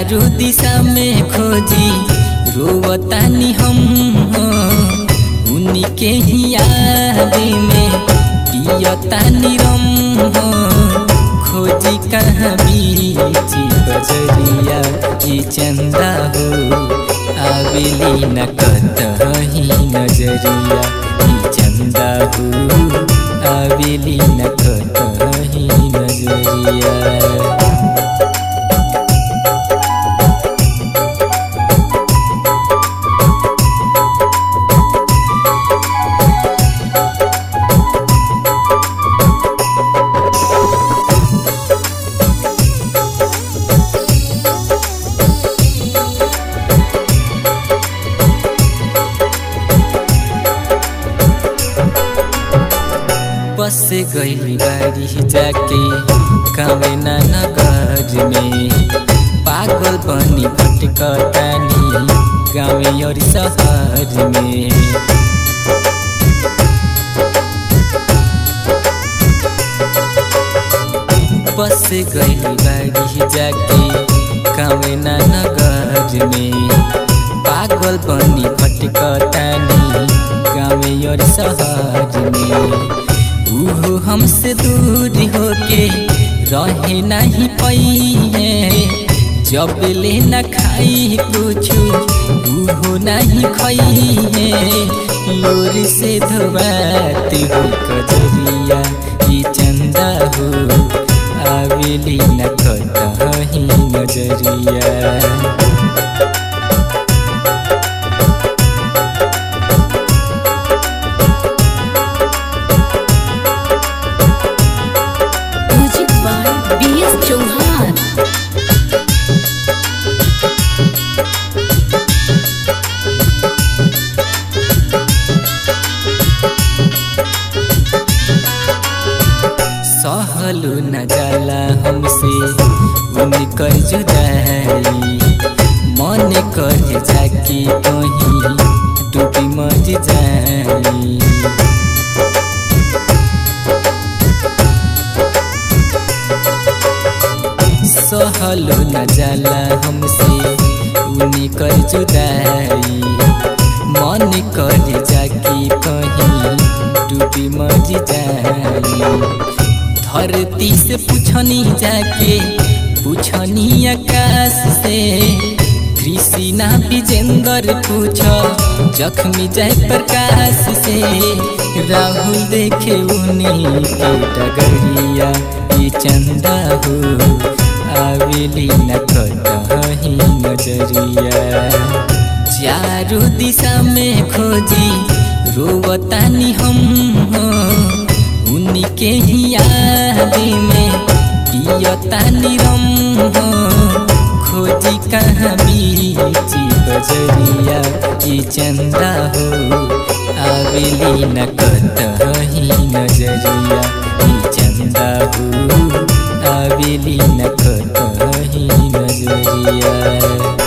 चारू दिशा में खोजी रोवतानी हम हो उन्हीं के ही याद में पियतानी रम हो खोजी कहाँ बीची बजरिया ई चंदा हो आवेली न कतही नजरिया ई चंदा हो आवेली न कतही नजरिया बस गई बारी जाके कवेना नगर में पागल बनी भटकतानी गाँव और शहर में बस गई बारी जाके कवेना नगर में पागल बनी भटकतानी गाँव और शहर में उहो हमसे दूर होके रहे नहीं पई जब ले न खाई कुछ उहो नहीं खई लोर से धोबाती हो कजरिया ई चंदा हो आवेली न कहीं नजरिया music by B S Chauhan सहलू न जाला हमसे उनकर जुदाई मन कर जाके कहीं डूबी मर जाई सहलू न जाला हमसे उनकर जुदाई मन कर जाके कहीं डूबी मर जाई धरती से पूछनी जाके पूछनी आकाश से कृष्णा विजेंद्र पूछ जख्मी जय प्रकाश से राहुल देखे उन्हीं के डगरिया ये चंदा हो आवेली न कहीं नजरिया चारू दिशा में खोजी रोवतानी हम हो उन्हीं के ही याद में पियतानी रम हो खोजी कहाँ बीची बजरिया ई चंदा हो आवेली न कतही नजरिया ई चंदा हो आवेली न कतही नजरिया